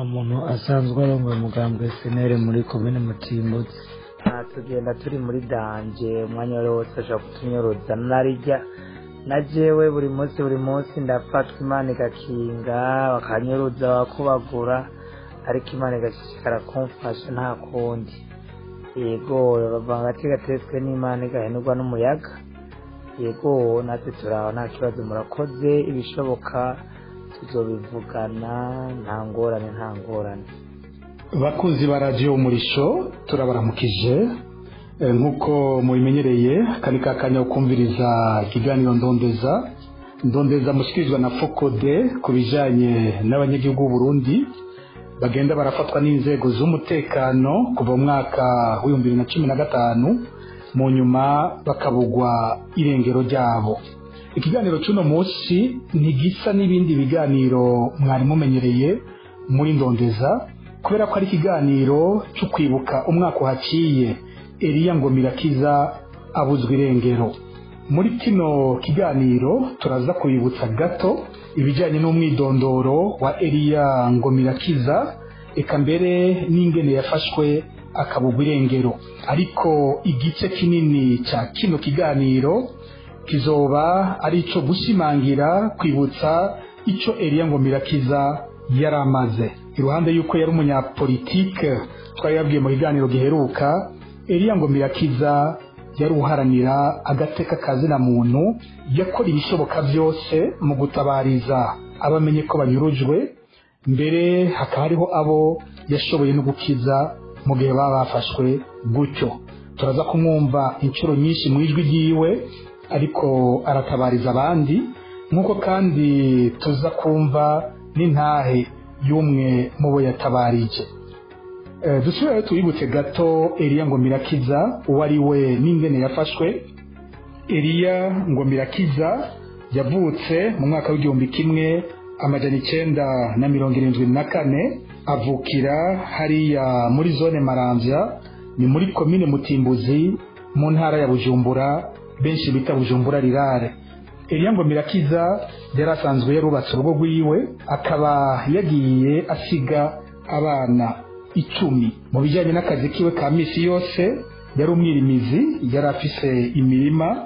muntu asanzwe arongoye umugambwe senere muri komine mutimbutse tugenda turi muri danje umwanya wari wose ashobora kutunyoroza narirya na jewe buri munsi buri munsi ndafatwa imana igakinga bakanyuruza bakubagura ariko imana igashishikara kumfasha nta kundi yego bavanga agati gatetswe n'imana igahenurwa n'umuyaga yego natwe turaho nta kibazo murakoze ibishoboka tuzobivugana nta ngorane nta ngorane bakunzi ba radiyo umurisho turabaramukije Eh, nk'uko mubimenyereye kari ka kanya ko kumviriza ikiganiro ndondeza ndondeza mushyikirizwa na fokode ku bijyanye n'abanyagihugu b'u Burundi bagenda barafatwa n'inzego z'umutekano kuva mu mwaka w'ibihumbi bibiri na cumi na gatanu mu nyuma bakabugwa irengero ryabo ikiganiro cy'uno munsi ntigisa n'ibindi biganiro mwari mumenyereye muri ndondeza kubera ko ari ikiganiro cyo kwibuka umwaka uhaciye Eliya Ngomirakiza abuzwa irengero muri kino kiganiro turaza kubibutsa gato ibijyanye n'umwidondoro wa Eliya Ngomirakiza eka mbere n'ingene yafashwe akabugwa irengero ariko igice kinini cya kino kiganiro kizoba ari icyo gushimangira kwibutsa icyo Eliya Ngomirakiza yari amaze iruhande y'uko yari umunyapolitike twari yabwiye mu kiganiro giheruka Eliya Ngomirakiza yari uharanira agateka kazina muntu yakora ibishoboka byose mu gutabariza abamenye ko banyurujwe mbere hakaba hariho abo yashoboye no gukiza mu gihe baba bafashwe gutyo turaza kumwumva inshuro nyinshi mu ijwi ryiwe ariko aratabariza abandi nk'uko kandi tuza kumva n'intahe y'umwe mu bo yatabarije dusubire tubibutse gato Eliya Ngomirakiza uwo ari we n'ingene yafashwe Eliya Ngomirakiza yavutse mu mwaka w'igihumbi kimwe amajana icyenda na mirongo irindwi na kane avukira hariya muri zone maramvya ni muri komine mutimbuzi mu ntara ya bujumbura benshi bita bujumbura rirare Eliya Ngomirakiza yari asanzwe yarubatse urugo rwiwe akaba yagiye asiga abana icumi mu bijyanye n'akazi kiwe ka misi yose yari umwirimizi yari afise imirima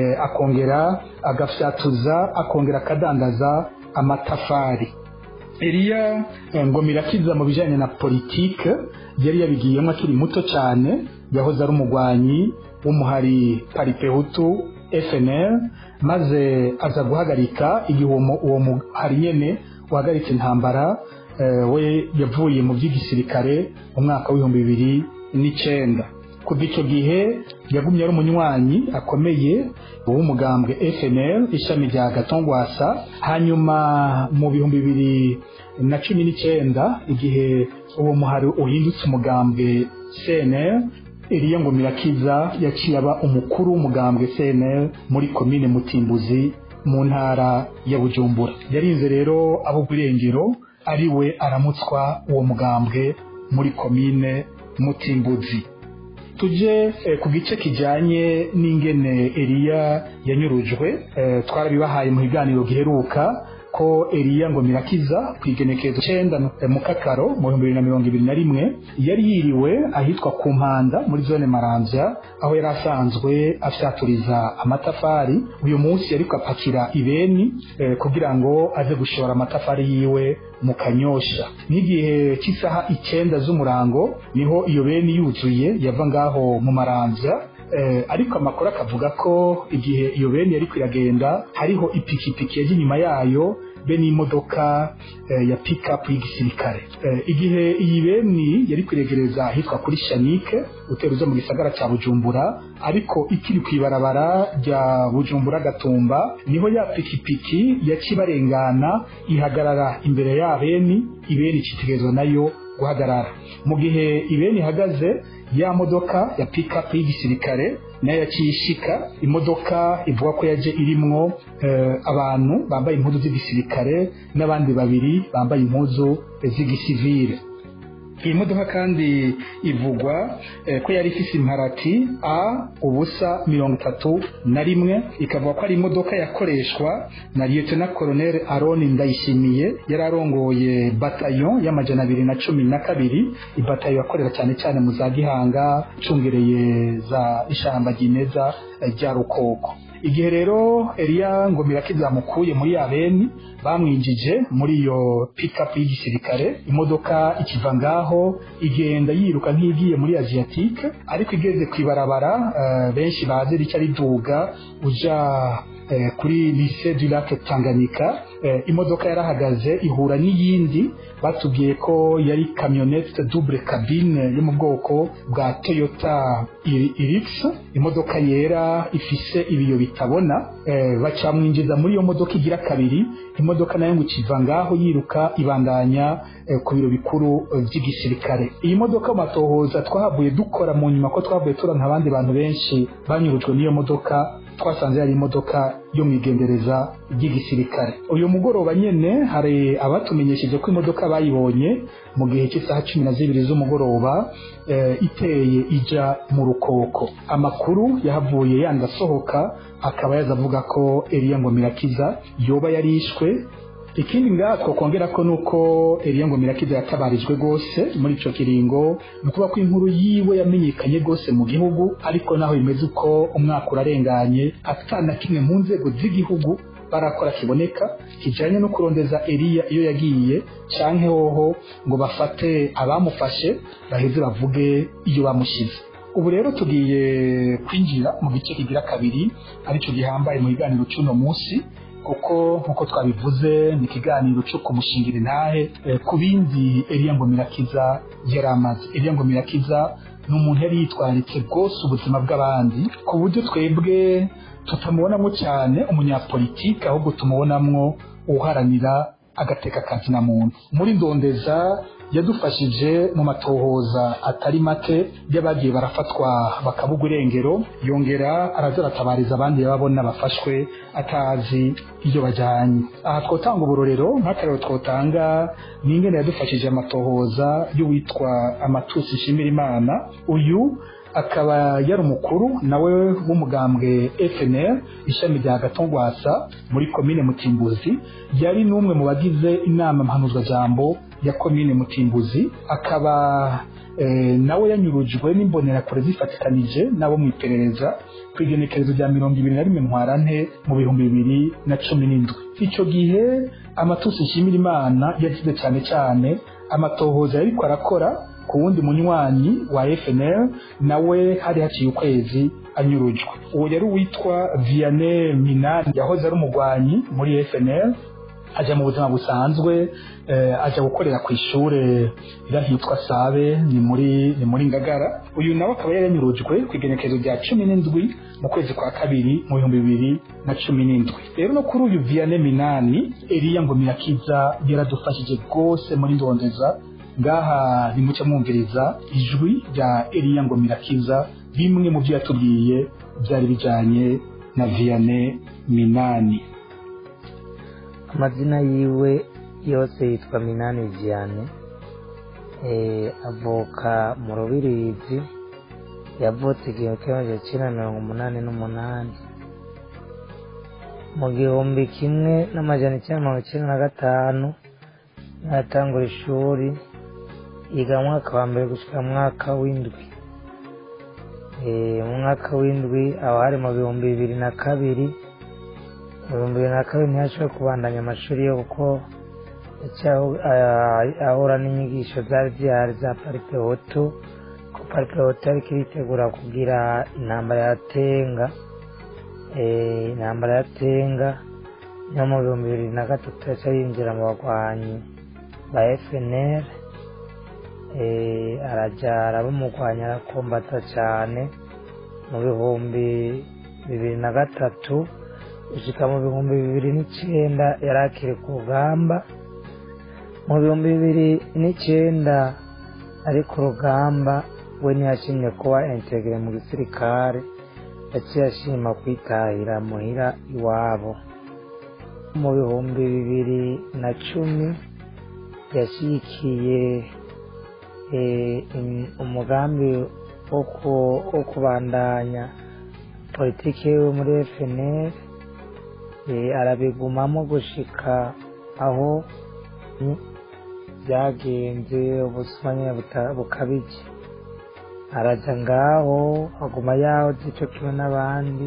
akongera agafyatuza akongera akadandaza amatafari Eliya Ngomirakiza mu bijyanye na politike yari yabigiyemo akiri muto cyane yahoze ari umugwanyi w'umuhari paripehutu FNL maze aza guhagarika igihe uwo muhari nyene uhagaritse intambara we yavuye mu by'igisirikare mu mwaka w'ibihumbi bibiri n'icyenda kuva icyo gihe yagumye ari umunywanyi akomeye w'umugambwe FNL ishami rya gatongwasa hanyuma mu bihumbi bibiri na cumi n'icyenda igihe uwo muhari uhindutse umugambwe CNL Eliya Ngomirakiza yaciye aba umukuru w'umugambwe CNL muri komine Mutimbuzi mu ntara ya Bujumbura yarinze rero abo irengero ari we aramutswa uwo mugambwe muri komine mutimbuzi tujye ku gice kijyanye n'ingene Eliya yanyurujwe twarabibahaye mu biganiro giheruka ko Eliya Ngomirakiza ku igenekerezo cyenda mu kakaro mu bihumbi bibiri na mirongo ibiri na rimwe yari yiriwe ahitwa ku mpanda muri zone maramvya aho yari asanzwe afyaturiza amatafari uyu munsi yariko apakira ibeni kugira ngo aze gushora amatafari yiwe mu kanyosha n'igihe cy'isaha icyenda z'umurango niho iyo beni yuzuye yava ngaho mu maramvya ariko amakuru akavuga ko igihe iyo beni yari kwiragenda hariho ipikipiki yaje inyuma yayo be n'imodoka ya pikapu y'igisirikare igihe iyi beni yari kwiregereza ahitwa kuri shanike utera uza mu gisagara cya bujumbura ariko ikiri ku ibarabara rya bujumbura gatumba niho ya pikipiki yacibarengana ihagarara imbere ya beni ibeni icitegerezwa nayo guhagarara mu gihe ibeni ihagaze ya modoka ya pikapu y'igisirikare nayo yaciye ishika imodoka ivuga ko yaje irimwo abantu bambaye impuzu z'igisirikare n'abandi babiri bambaye impuzu z'igisivile iyi modoka kandi ivugwa eh, ko yari ifise imparati a ubusa mirongo itatu na rimwe ikavuga ko ari imodoka yakoreshwa na lieutenant colonel aroni ndayishimiye yari arongoye batayo y'amajana abiri na cumi na kabiri ibatayo yakorera cyane cyane mu za gihanga icungereye za ishamba ryimeza eh, rya rukoko igihe rero Elia Ngomirakiza zamukuye muri Abeni bamwinjije muri iyo pickup y'igisirikare imodoka ikiva ngaho igenda yiruka nk'igiye muri Asiatique ariko igeze kwibarabara uh, benshi bazi rica riduga uja uh, kuri lycée du lac Tanganyika uh, imodoka yarahagaze ihura n'iyindi batubwiye ko yari camionette double cabine yo mu bwoko bwa Toyota Irix imodoka yera ifise ibiyo bitabona eh, bacamwinjiza muri iyo modoka igira kabiri imodoka nayo ngo ikiva ngaho yiruka ibandanya eh, ku biro bikuru eh, by'igisirikare iyi modoka matohoza twahavuye dukora mu nyuma ko twavuye turanka abandi bantu benshi banyurujwe n'iyo modoka twasanze yari imodoka yo mu igendereza ry'igisirikare uyu mugoroba nyene hari abatumenyesheje ko imodoka bayibonye mu gihe cy'isaha cumi na zibiri z'umugoroba e, iteye ija mu rukoko amakuru yahavuye yandi asohoka akaba yaza avuga ko Elia Ngomirakiza yoba yarishwe ikindi ngaha twakongera ko nuko Elia Ngomirakiza yatabarijwe gose muri ico kiringo ni ukuvuga ko inkuru yiwe yamenyekanye gose mu gihugu ariko naho bimeze uko umwaka urarenganye atana kimwe mu nzego z'igihugu barakora kiboneka kijanye no kurondeza Elia iyo yagiye canke hoho ngo bafate abamufashe baheze bavuge iyo bamushize ubu rero tugiye kwinjira mu gice kigira kabiri arico gihambaye mu biganiro c'uno munsi kuko nkuko twabivuze ni ikiganiro cyo kumushingira intahe e, ku bindi Elia Ngomirakiza yari amaze Elia Ngomirakiza ni umuntu yari yitwaritse rwose ubuzima bw'abandi ku buryo twebwe tutamubonamo cyane umunyapolitike ahubwo tumubonamwo uharanira agateka kazina muntu muri ndondeza yadufashije mu matohoza atari make y'abagiye barafatwa bakabugwa irengero yongera araza aratabariza abandi yababona bafashwe atazi iyo bajyanye aha twotanga uburorero nk'akarero twotanga ni ingene yadufashije amatohoza y'uwitwa amatusi nshimira imana uyu akaba yari umukuru nawe w'umugambwe FNL ishami rya Gatongwasa muri komine Mutimbuzi yari n'umwe mu bagize inama mpanuzwajambo ya komine Mutimbuzi akaba e, nawe yanyurujwe n'imbonerakure zifatikanije nabo mu iperereza ku igenekerezo rya mirongo ibiri na rimwe ntwarante mu bihumbi bibiri na cumi n'indwi icyo gihe amatusi nshimira imana yagize cyane cyane amatohoza yariko arakora ku wundi munywanyi wa FNL nawe hari haciye ukwezi anyurujwe uwo yari uwitwa Vianney Minani yahoze ari umugwanyi muri FNL aja mu buzima busanzwe eh, aja gukorera ku ishure irahitwa Sabe ni muri ni muri Ngagara uyu nawe akaba yaranyurujwe ku igenekerezo rya cumi n'indwi mu kwezi kwa kabiri mu bihumbi bibiri na cumi n'indwi rero no kuri uyu Vianney Minani Elia Ngomirakiza yaradufashije rwose muri ndondeza ngaha nimuce mwumviriza ijwi rya Elia Ngomirakiza bimwe mu byo yatubwiye byari bijanye na Vianney Minani amazina yiwe yose yitwa Minani Vianney eh avuka mu Rubirizi yavutse igihe cy'amajana icyenda mirongo umunani n'umunani mu gihumbi kimwe n'amajana icyenda mirongo icyenda na gatanu yatangura ishuri yiga mu mwaka wa mbere gushyira mu mwaka w'indwi mu mwaka w'indwi aba hari mu bihumbi bibiri na kabiri mu bihumbi bibiri na kabiri ntiyashoboye kubandanya amashuri ye kuko ahura n'inyigisho zari zihari za parike hoto ko parike hoto ariko iritegura kugira intambara ya tenga intambara ya tenga niyo mu bihumbi bibiri na gatatu yaca yinjira mu bagwanyi ba FNL arajya arabumugwanya arakombata cyane mu bihumbi bibiri na gatatu gushyika mu bihumbi bibiri n'icyenda yari akiri ku rugamba mu bihumbi bibiri n'icyenda ari ku rugamba we ntiyashimye kuba integire mu gisirikare yaciye ashima kwitahira muhira iwabo mu bihumbi bibiri na cumi yashyigikiye eh, im- umugambi wo ku- wo kubandanya politiki yiwe muri FNL eh, arabigumamo gushika aho mm, byagenze ubusuma nyine buta- bukabije araja ngaho aguma yaho zico kimwe n'abandi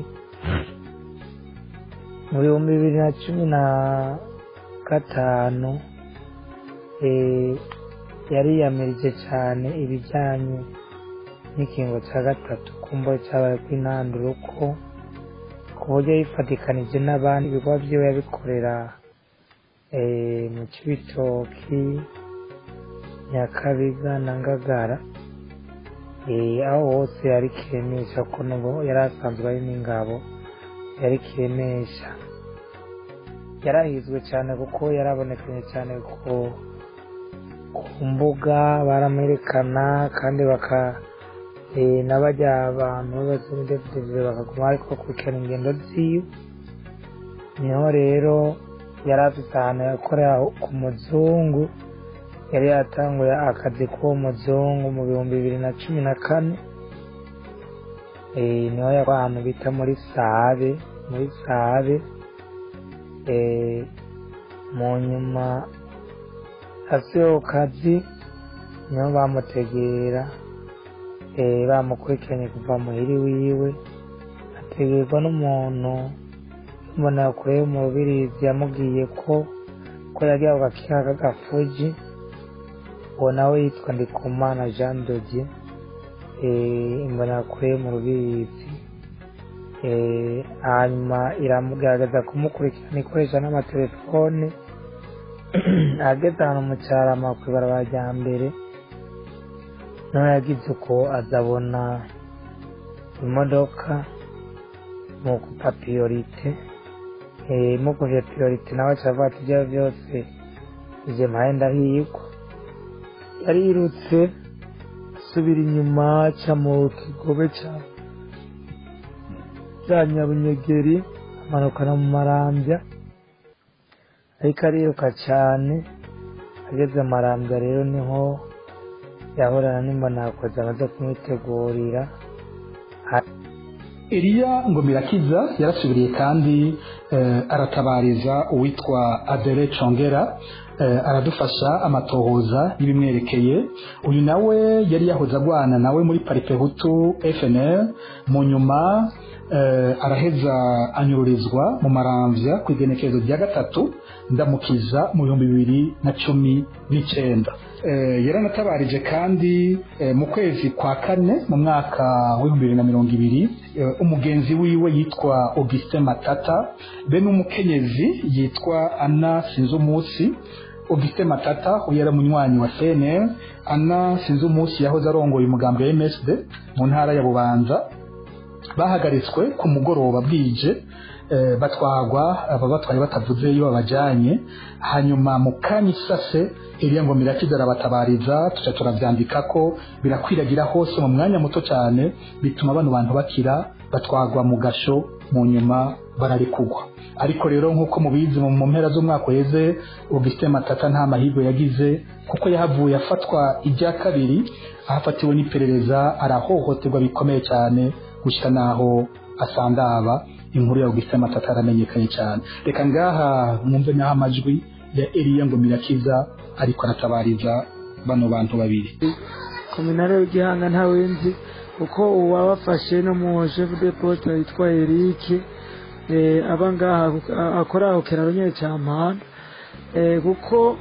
mu bihumbi bibiri na cumi na gatanu eh, yariyamirije cyane ibijyanye n'ikingo cya gatatu kumva cyabaye kw'intanduro ko ku buryo yifatikanije n'abandi ibikorwa byiwe yabikorera eh, mu cibitoki nyakabiga na ngagara eh, aho hose yari kiremesha ko nubo yari asanzwe ari n'ingabo yari kiremesha yarahizwe cyane kuko yarabonekanye cyane ku ku mbuga baramwerekana kandi baka eh, n'abajya abantu b'abasimidevidive bakaguma ariko bakurikirana ingendo ziwe niho rero yari afite ahantu yakorera ku muzungu yari yatanguye akazi k'uwo muzungu mu bihumbi bibiri na cumi na kane eh, niho yakora ahantu bita muri sabe muri sabe eh, mu nyuma asiho kazi niho bamutegera eh, bamukurikiranye kuva muhiri wiwe ategerwa n'umuntu mbona kure mu rubirizi yamubwiye ko ko yari ako gakiha k'agafuji uwo nawe yitwa ndikumana jean dodier eh, mbona kure mu rubirizi eh, hanyuma iramugaragaza kumukurikirana ikoresha n'amatelefone ageze ahantu mu cyarama ku ibarabara rya mbere nawe yagize uko azabona imodoka mu kupa piyorite eh, mu kuvya piyorite nawe acavuga ati ibyo byose ije mpaye ndahigwa yarirutse asubira inyuma aca mu kigobe ca cya nyabunyegeri amanukana mu marambya ariko ariruka cyane ageze marambya rero niho yahorana n'imbonakozi amaze kumwitegurira Eliya Ngomirakiza yarasubiriye kandi eh, aratabariza uwitwa Adele Chongera eh, aradufasha amatohoza y'ibimwerekeye uyu nawe yari yahoze agwana nawe muri Paripehutu FNL mu nyuma eh, araheza anyururizwa mu maramvya ku igenekerezo rya gatatu ndamukiza mu bihumbi bibiri na cumi n'icenda eh, yaranatabarije kandi eh, mu kwezi kwa kane mu mwaka w'ibihumbi bibiri na mirongo ibiri eh, umugenzi wiwe yitwa Augustin Matata be n'umukenyezi yitwa Anna Sinzumusi Augustin Matata uyu yari umunywanyi wa CNL Anna Sinzumusi yahoze arongoye umugambi wa MSD mu ntara ya Bubanza bahagaritswe ku mugoroba bwije eh, batwagwa aba batwaye batavuze iyo babajyanye hanyuma mu kanya isase iriya ngo mirakiza arabatabariza tuca turabyandika ko birakwiragira hose mu mwanya muto cyane bituma bano bantu bakira batwagwa mu gasho mu nyuma bararikugwa ariko rero nk'uko mubizi mu mu mpera z'umwaka uheze Augustin Matata nta mahirwe yagize kuko yahavuye afatwa ibya kabiri ahafatiwe n'iperereza arahohoterwa bikomeye cyane gushyira n'aho asandaba inkuru ya Augustin Matata aramenyekanye cyane reka ngaha mwumve n'aho amajwi ya Eliya ngo mirakiza ariko aratabariza bano bantu babiri kominare w'igihanga ntawe nzi kuko uwabafashe no mu chef de poste yitwa Eric eh, aba ngaha a- akora aho kiraro nyine cya mpanda eh, kuko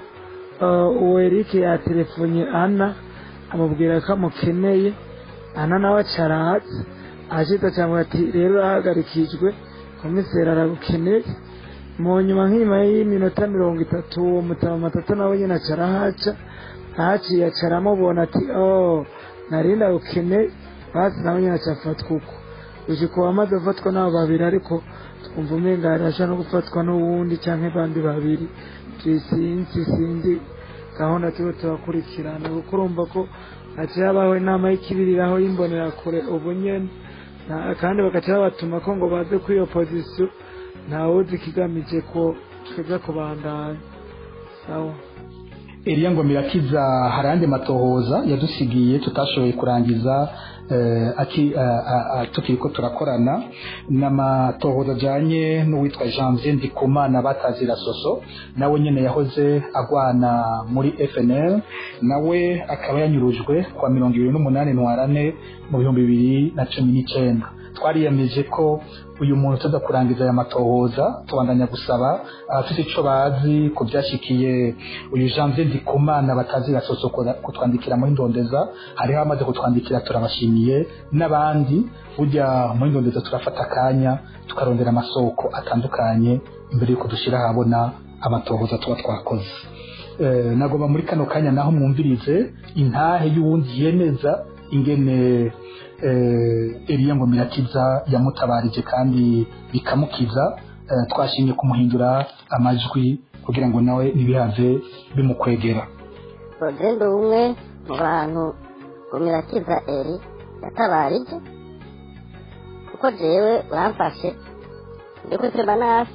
uh, uwo Eric yatelefonye Ana amubwira ko amukeneye Ana nawe acarahatse ashita cyangwa ati rero urahagarikijwe komiseri aragukeneye mu nyuma nk'inyuma y'iminota mirongo itatu uwo mutama matatu nawe nyine acarahaca haciye acara amubona ati oh narinda ukeneye basi nawe nyine acafatwa uko gushika uwamaze gufatwa n'abo babiri ariko twumva umenga yarasha no gufatwa n'uwundi canke bandi babiri sinzi sinzi gahunda turiho turakurikirana kuko urumva ko haciye habaho inama y'ikibiriraho y'imbonerakure ubu nyene Na- kandi bagaca babatuma ko ngo baze kuri iyo pozisiyo ntawuzi ikigamije ko twebwe kubandanya sawa Elia ngo mirakiza hari andi matohoza yadusigiye tutashoboye kurangiza eh, aki uh, uh, tukiri ko turakorana n'amatohoza ajanye n'uwitwa Janvier Ndikumana batazira soso nawe nyene yahoze agwana muri FNL nawe akaba yanyurujwe kwa mirongo ibiri n'umunani ntwarane mu bihumbi bibiri na cumi n'icenda twariyemeje ko uyu muntu tuza kurangiza aya matohoza tubandanya gusaba abafite ico bazi ku byashikiye uyu Janvier Ndikumana batazi gasoso kutwandikira muri ndondeza hariho amaze kutwandikira turabashimiye n'abandi burya muri ndondeza turafata akanya tukarondera amasoko atandukanye imbere yuko dushyira ahabona amatohoza tuba twakoze eh, nagomba muri kano kanya naho mwumvirize intahe y'uwundi yemeza ingene eh, Elia ngo mirakiza yamutabarije kandi bikamukiza eh, twashimye kumuhindura amajwi kugira ngo nawe ntibihave bimukwegera rogendo umwe mu bantu umirakiza eri yatabarije kuko jewe uramfashe ndi kuri teremanasi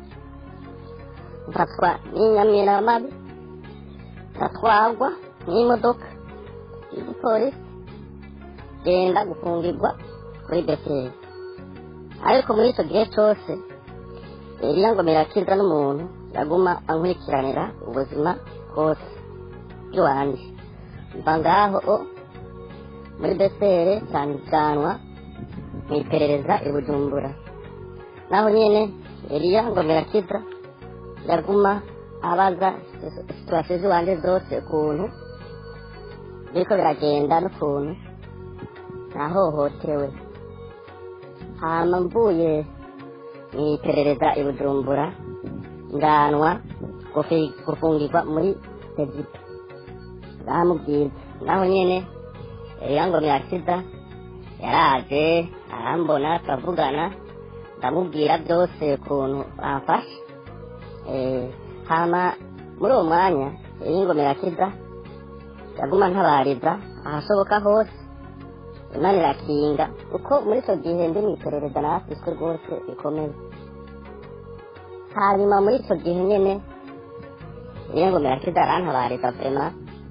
mfatwa n'inyamiramabi ndatwagwa n'imodoka y'igipolisi genda gufungirwa kuri beseri ariko muri icyo gihe cyose Eliya ngo mirakiza n'umuntu yaguma ankurikiranira ubuzima bwose bw'iwanjye mva ngaho o muri besere cyandikwanwa mu iperereza i bujumbura naho nyine Eliya ngo mirakiza yaguma abaza situwasiyo z'iwanjye zose ukuntu biriko biragenda n'ukuntu nahohotewe hama mvuye mu iperereza i bujumbura nganwa gufi- gufungirwa muri egiputa bamubwiza naho nyene yango mirakiza yaraje arambona turavugana ndamubwira byose ukuntu bamfashe Eh, hama muri uwo mwanya yango mirakiza yaguma ntabariza ahashoboka hose imana irakinga kuko muri icyo gihe ndi mu iperereza narafishwe rwose bikomeye hanyuma muri icyo gihe nyine ngo mirakiza arantabariza vrema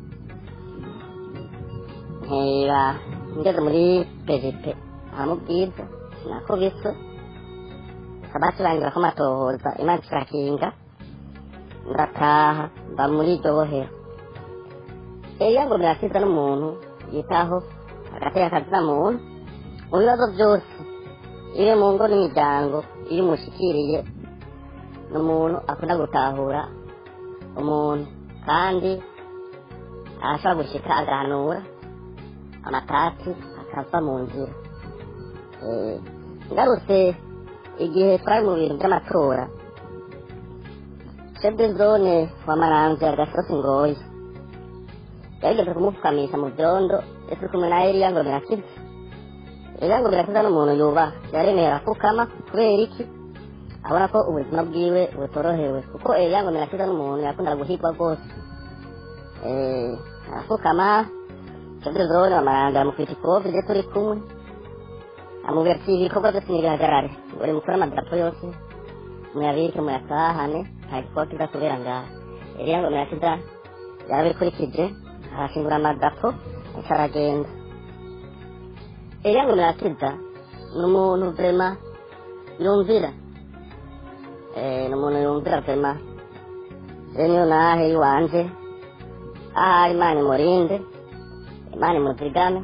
nkera ngeze muri pejipe ahamubwiza nakubiswe kaba kirangira ko amatohoza imana kirakinga ndataha mba muri iryo bohero Eliya ngo mirakiza n'umuntu yitaho agateka akazina muntu mu bibazo byose iri mu ngo n'imiryango iyo umushikiriye ni umuntu akunda gutahura umuntu kandi arashobora gushika agahanura amatati akava mu nzira Eh, ngarutse igihe twari mu bintu by'amatora chef de zone wa maramvya gasosi ngoyi yarigeze kumupfukamisha mu byondo ese uri kumwe na Eliya ngo mirakiza Eliya ngo mirakiza n'umuntu yubaha yaremeye arapfukama kubera iki abona ko ubuzima bwiwe butorohewe kuko Eliya ngo mirakiza n'umuntu yakundaga guhigwa rwose Eh, arapfukama chef de zone wa maramvya amukubita ikofi rye turi kumwe amubwira ati ibikorwa byose nibihagarare buri mukore amadarapo yose muyabike muyatahane nta gikoti kiza kubera ngaha Eliya ngo mirakiza yarabikurikije arashingura amadapo aca aragenda Eliya ngo mirakiza ni umuntu vrema yumvira Eh, ni umuntu yumvira vrema rero niyo nahe iwanje ahari imana imurinde imana imuzigame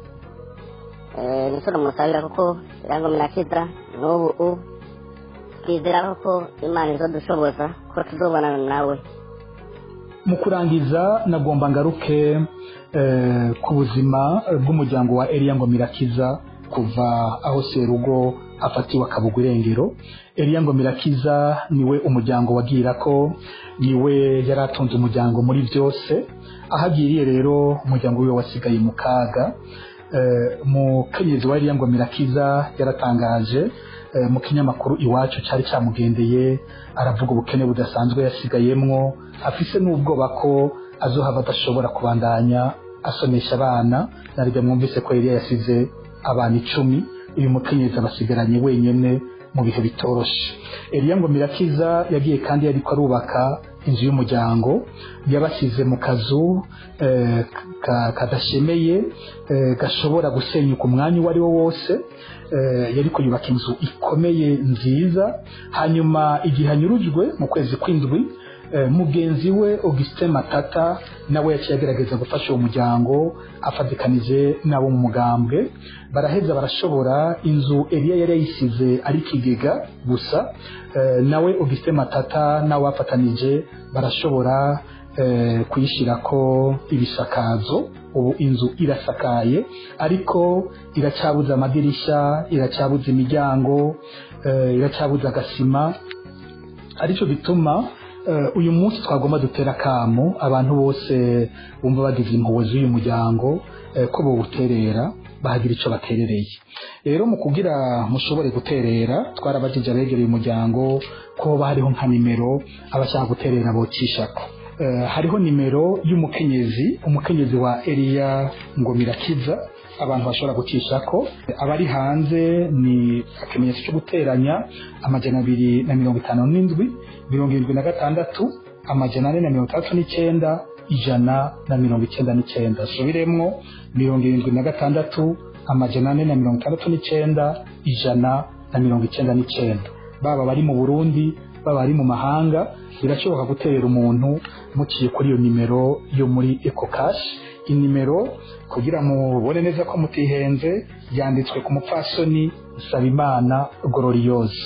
Eh, nico namusabira kuko Eliya ngo mirakiza n'ubu u twizera ko imana izodushoboza ko tuzobonana nawe mu kurangiza nagomba ngaruke eh, ku buzima bw'umuryango wa Eliya ngo mirakiza kuva aho serugo afatiwe akabugwa irengero Eliya ngo mirakiza niwe umuryango wagira ko niwe yari atunze umuryango muri byose aho agiriye rero umuryango wiwe wasigaye mu kaga eh, umukenyezi wa Eliya ngo mirakiza yaratangaje eh, mu kinyamakuru iwacu cyari cyamugendeye aravuga ubukene budasanzwe yasigayemwo afise n'ubwoba ko azohava adashobora kubandanya asonesha abana naribyo mwumvise ko Eliya yasize abana icumi uyu mukenyezi abasigaranye wenyene mu bihe bitoroshe Eliya ngo mirakiza yagiye kandi yariko arubaka inzu y'umuryango yabashyize mu kazu eh, ka- kadashemeye eh, gashobora gusenyuka umwanya uwo ari wo wose eh, yariko yubaka inzu ikomeye nziza hanyuma igihe anyurujwe mu kwezi kw'indwi eh, mugenzi we Augustin Matata nawe yaciye agerageza gufasha uwo muryango afatikanije n'abo mu mugambwe baraheza barashobora inzu Eliya yari yayisize ari ikigega gusa eh, nawe Augustin Matata nawe bafatanije barashobora eh, kuyishyirako ibisakazo ubu inzu irasakaye ariko iracyabuze amadirisha iracyabuze imiryango eh, iracyabuze agasima aricyo bituma eh, uyu munsi twagomba dutera akamo abantu bose bumva bagize impuhwe z'uyu muryango eh, ko bawuterera bahagira icyo baterereye rero mu kugira mushobore guterera twarabajije abegereye umuryango ko hoba hariho nka nimero abashaka guterera bocishako Eh, hariho nimero y'umukenyezi umukenyezi wa Eliya Ngomirakiza abantu bashobora gucishako abari hanze ni akamenyetso cyo guteranya amajana abiri na mirongo itanu n'indwi mirongo irindwi na gatandatu amajana ane na mirongo itandatu n'icyenda ijana na mirongo icyenda n'icyenda subiremwo mirongo irindwi na gatandatu amajana ane na mirongo itandatu n'icyenda ijana na mirongo icyenda n'icyenda baba bari mu burundi baba bari mu mahanga birashoboka guterera umuntu muciye kuri iyo nimero yo muri ecocash inimero kugira mubone neza ko mutihenze yanditswe ku mupfasoni Sabimana Gloriose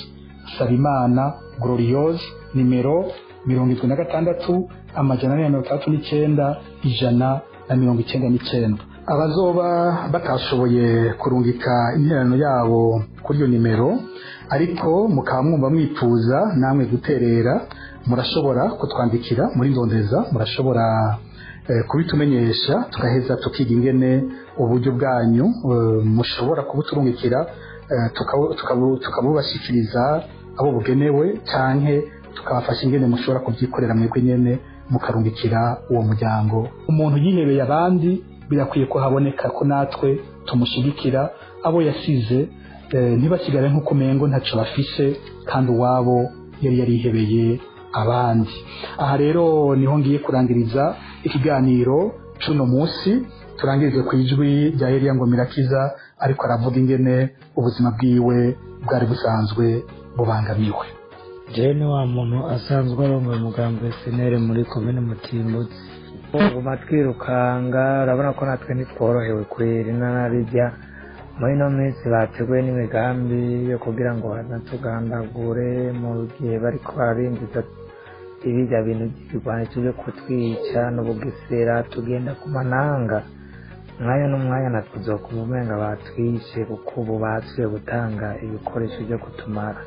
Sabimana Gloriose nimero mirongo irindwi na gatandatu amajana ane na mirongo itandatu n'icyenda ijana na mirongo icyenda n'icyenda abazoba batashoboye kurungika interano yabo kuri iyo nimero ariko mukaba mwumva mwifuza namwe guterera murashobora kutwandikira muri ndondeza murashobora eh, kubitumenyesha tugaheza tukiga ingene uburyo bwanyu eh, mushobora kubuturungikira eh, tukabu- tukabu- tukabubashyikiriza abo bugenewe canke tukabafasha ingene mushobora kubyikorera mwebwe nyene mukarungikira uwo muryango umuntu yihebeye abandi birakwiye ko haboneka ko natwe tumushigikira abo yasize eh, ntibasigare nk'uko umengo ntacyo bafise kandi uwabo yari yarihebeye abandi aha rero niho ngiye kurangiriza ikiganiro cuno munsi turangirize ku ijwi rya Eliya Ngomirakiza ariko aravuga ingene ubuzima bwiwe bwari busanzwe bubangamiwe jewe ni wa muntu asanzwe arongoye umugambwe senere muri komine mutimbutse guma twirukanga urabona ko natwe ntitworohewe kwera inarijya muri ino minsi bateguye n'imigambi yo kugira ngo banatugandagure mu gihe bariko bararindiza ibirya bintu by'ibigwanisho byo kutwica n'ubugesera tugenda ku mananga umwanya n'umwanya natwe uzokuba umenga batwishe kuko ubu basuye gutanga ibikoresho byo kutumara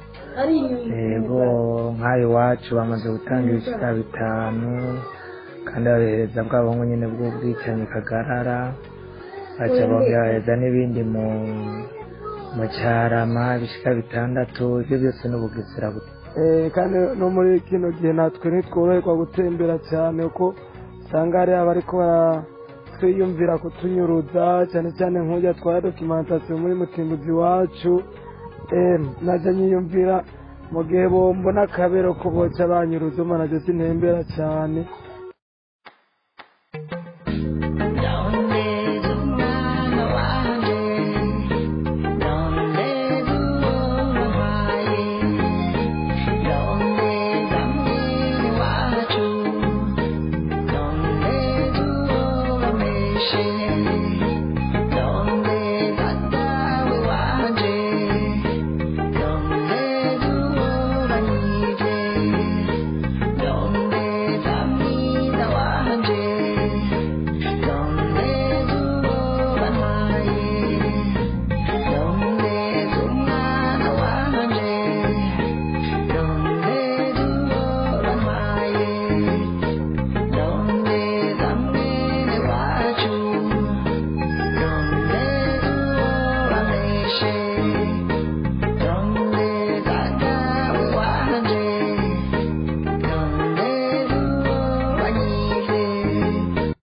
yego nk'ayo iwacu bamaze gutanga ibicika bitanu kandi babihereza bwabo nyine bw'ubwicanyi kagarara baca bohereza n'ibindi mu mu cyarama ibicika bitandatu ibyo byose n'ubugesera bu- Eh, kandi no muri kino gihe natwe ntitworoherwa gutembera cyane kuko usanga hari abariko baratwiyumvira kutunyuruza cyane cyane nk'ujya twara dokimentasiyo muri mutimbuzi wacu eh, najya nyiyumvira mu gihe bombona akabero ko boca banyuruza umva najya sintembera cyane Donde